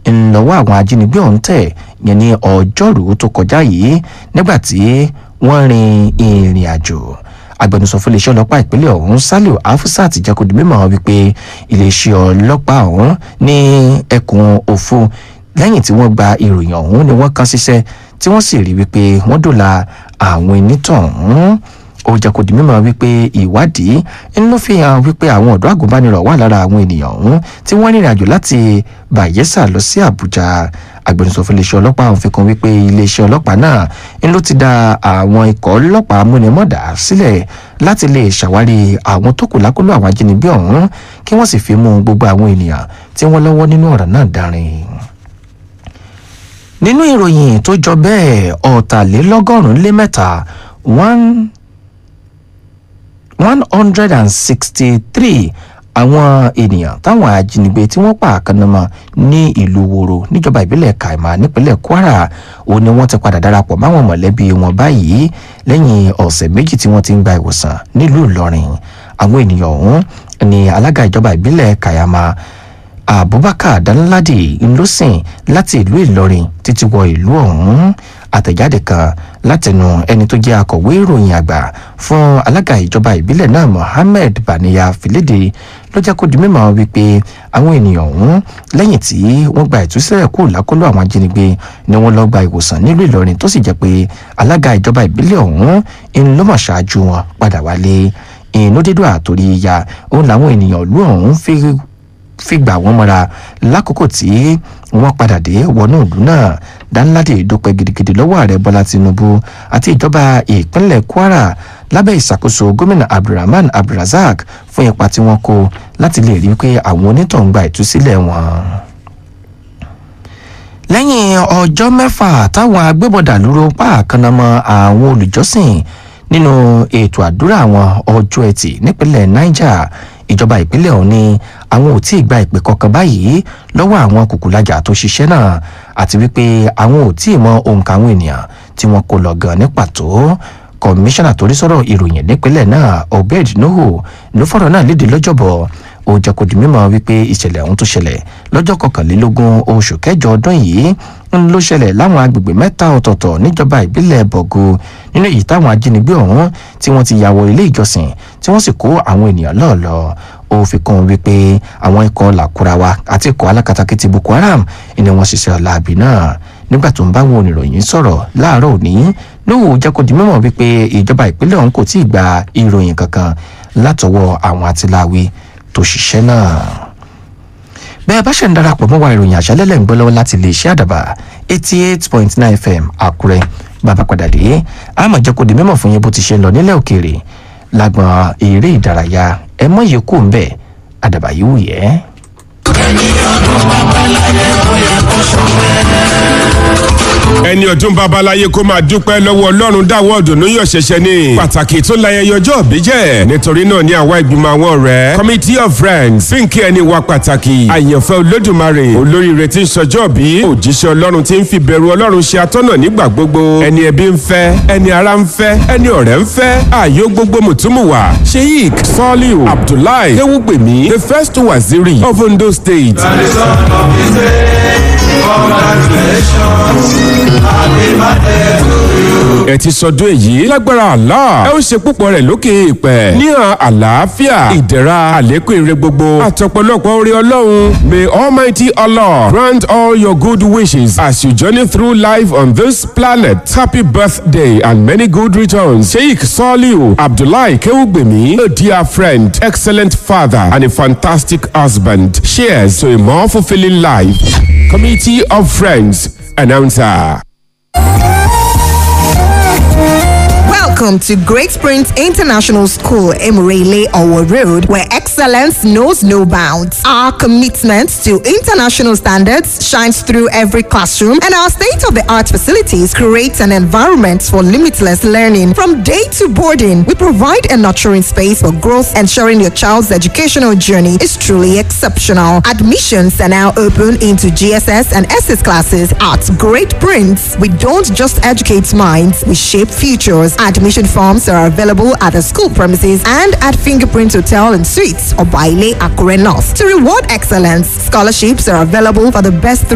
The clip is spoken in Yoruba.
ńlọ́wọ́ àwọn ajínigbé ọ̀hún tẹ̀ yẹn ní ọjọ́rùú tó kọjá yìí nígbà tí wọ́n rin ìrìn àjò agbẹnusọ fún iléeṣẹ́ ọlọ́pàá ìpínlẹ̀ ọ̀hún saliu afusat jẹ́ kó di mímọ̀ wípé iléeṣẹ́ ọlọ́pàá ọ̀hún ní ẹkùn òfu lẹ́yìn tí wọ́n gba ìròyìn ọ̀hún ni wọ́n kàn ṣiṣẹ́ tí wọ́n sì rí wípé wọ́n dòla àwọn onítọ̀hún ó jẹ́ kó di mímọ̀ wípé ìwádìí ń ló fi hàn wípé àwọn ọ̀dọ́ àgùnbánirọ̀ wà lára àwọn ènìyàn ọ̀hún tí wọ́n rìnrìn àjò láti bayelsa lọ sí àbújá agbẹnusọ fún iléeṣẹ́ ọlọ́pàá ọ̀hún fi kún wípé iléeṣẹ́ ọlọ́pàá náà ń ló ti da àwọn ikọ̀ ọlọ́pàá múnimọ́dà sílẹ̀ láti lè ṣàwárí àwọn tó kù lákòlò àwọn ajínigbé ọ̀hún kí wọ́n sì fi mú gbogbo àwọn ènìyàn tí wọ́n lọ́wọ́ nínú ọ̀rọ̀ náà darin nínú ìròyìn tó jọ bẹ́ẹ̀ ọ̀tàlélọ́gọ́rùn-ún lé mẹ́ta one one hundred and sixty-three àwọn ènìyàn táwọn ajínigbé tí wọ́n pa àkànnàmọ́ ní ìlú woro níjọba ìbílẹ̀ kaima nípínlẹ̀ kwara òun ni wọ́n ti padà darapọ̀ máwọn mọ̀lẹ́bí wọn báyìí lẹ́yìn ọ̀sẹ̀ méjì tí wọ́n ti ń gba ìwòsàn nílùú ìlọrin àwọn ènìyàn ọ̀hún ni alága ìjọba ìbílẹ̀ kayama abubakar danladi ńlọsìn láti ìlú ìlọrin títí wọ ìlú ọ̀hún àtẹ̀jáde kan látẹnu ẹni tó jẹ́ akọ̀wé ìròyìn àgbà fún alága ìjọba ìbílẹ̀ náà mohammed baniya filede ló jẹ́ kó di mímọ́ wípé àwọn ènìyàn ọ̀hún lẹ́yìn tí wọ́n gba ìtúsílẹ̀ kúrò lákọlò àwọn ajínigbé ni wọ́n lọ gba ìwòsàn nílùú ìlọrin tó sì jẹ́ pé alága ìjọba ìbílẹ̀ ọ̀hún ń lọ́mọ̀ ṣáájú wọn padà wálé inú dídùn àtòrí ìyá òun làwọn ènìyàn ìlú ọ̀hún fi fi gbà wọ́n mọ́ra lákòókò tí wọ́n padà dé wọnú ìlú náà dáńládé dúpẹ́ gidigidi lọ́wọ́ ààrẹ bọ́lá tinubu àti ìjọba ìpínlẹ̀ kwara lábẹ́ ìṣàkóso gómìnà abdulrahman abdulrasaq fún ipa tí wọ́n kó láti lè rí i pé àwọn onítọ̀hún gba ìtúsílẹ̀ wọn lẹ́yìn ọjọ́ mẹ́fà táwọn agbébọ̀dà lóró pààkànnàmọ́ àwọn olùjọ́sìn nínú ètò àdúrà àwọn ọjọ́ ẹtì nípínlẹ̀ niger ìjọba ìpínlẹ̀ ọ̀hún ni àwọn ò tí ì gba ìpè kankan báyìí lọ́wọ́ àwọn kùkùlájà tó ṣiṣẹ́ náà àti wípé àwọn ò tí ì mọ òǹkà àwọn ènìyàn tí wọ́n kó lọ gan ní pàtó kọmíṣánná torí sọ̀rọ̀ ìròyìn nípínlẹ̀ náà obed nuhu ló fọ̀rọ̀ náà léde lọ́jọ́bọ̀ ó jẹ́ kó di mímọ́ wípé ìṣẹ̀lẹ̀ ọ̀hún tó ṣẹlẹ̀ lọ́jọ́ kọkànlélógún oṣù kẹjọ ọdún yìí ń ló ṣẹlẹ̀ láwọn agbègbè mẹ́ta ọ̀tọ̀ọ̀tọ̀ níjọba ìbílẹ̀ bọ̀gù nínú èyí táwọn ajínigbé ọ̀hún tí wọ́n ti ya wọ ilé ìjọsìn tí wọ́n sì kó àwọn ènìyàn lọ́ọ̀lọ́ ó fi kún un wípé àwọn ikọ̀ làkúrawa àti ikọ̀ alákatakítí boko haram ni wọ́n ṣiṣẹ́ ọ̀làbí náà nígbà tó ń bá wọn oníròyìn sọ̀rọ̀ láàárọ̀ òní lóhùn jẹ́ kó di mímọ̀ wípé ìjọba ìpínlẹ̀ ọ̀hún kò tí ì gba ìròyìn kankan látọwọ́ àwọn atiláwí tó ṣiṣẹ́ náà bẹ́ẹ̀ bá ṣe ń darapọ̀ mọ́ wa ìròyìn àṣálẹ́lẹ̀ ń gbọ́ lọ́wọ́ láti lè ṣe àdàbà eighty eight point nine fm àkúrẹ́ bàbá padà dé àmọ̀ jẹ́ kó di mímọ̀ fún yín bó ti ṣe ń lọ nílẹ̀ òkèèrè lágbọ̀n eré ìdárayá ẹ mọ̀ yìí kù ń bẹ̀ àdàbà yìí wù yẹ́. ẹni ọdún babaláyé kó máa dúpẹ́ lọ́wọ́ ọlọ́run dáwọ́ ọ̀dùnnú yọ̀ ṣẹ̀ṣẹ̀ ni pàtàkì tó láyẹyẹ ọjọ́ òbí jẹ́ nítorí náà ní àwa ìgbìmọ̀ àwọn ọ̀rẹ́ committee of friends fínkì ẹni wa pàtàkì àyànfẹ́ olódùmarè olóríire tí ń sọjọ́ bí òjíṣẹ́ ọlọ́run tí ń fi bẹ̀rù ọlọ́run ṣe atọ́nà nígbà gbogbo ẹni ẹbí ń fẹ́ ẹni ara ń fẹ́ ẹni ọ̀rẹ́ ń fẹ́ ààyò gbogbo mùtúmùwà sheik saliu abdullahi ewugbemi the first waziri of ondo state. ẹ ti sọdún èyí lágbára Allah ẹ ó ṣe púpọ̀ rẹ̀ lókè èèpẹ̀ níhàn àlàáfíà ìdẹ̀ra àlékún ire gbogbo àtọ̀pọ̀lọpọ̀ orí ọlọ́run may almighty Allah grant all your good wishes as you journey through life on this planet happy birthday and many good returns sheikh saliu abdullahi kewugbemi a dear friend excellent father and a fantastic husband cheers to a more fulfilling life committee of friends announcer. Welcome to Great Springs International School, Emirele Owo Road, where excellence knows no bounds. Our commitment to international standards shines through every classroom, and our state-of-the-art facilities create an environment for limitless learning. From day to boarding, we provide a nurturing space for growth, ensuring your child's educational journey is truly exceptional. Admissions are now open into GSS and SS classes at Great Prince. We don't just educate minds, we shape futures. Admission forms are available at the school premises and at Fingerprint Hotel and Suites or Baile Akure North. To reward excellence, scholarships are available for the best